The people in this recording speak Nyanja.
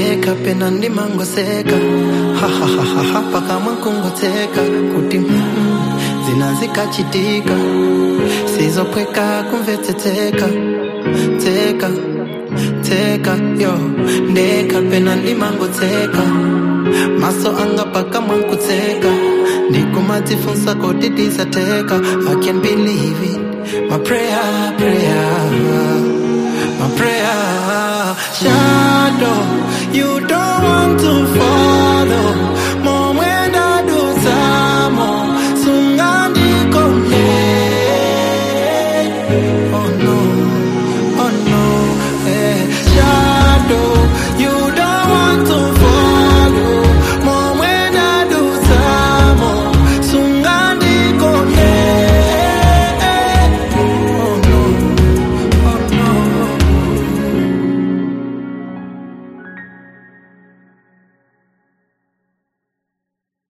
ndeka pena ndimangoseka hahahaha pakamwa nkungoteka kuti mm, zinazikachitika sizopweka kumvetsetseka tseka tseka yo ndeka pena ndimangotseka maso anga pakamwa nkutseka ndikumadzifunsa kodi ndisateka i can believe it my prayer prayer my prayer shadow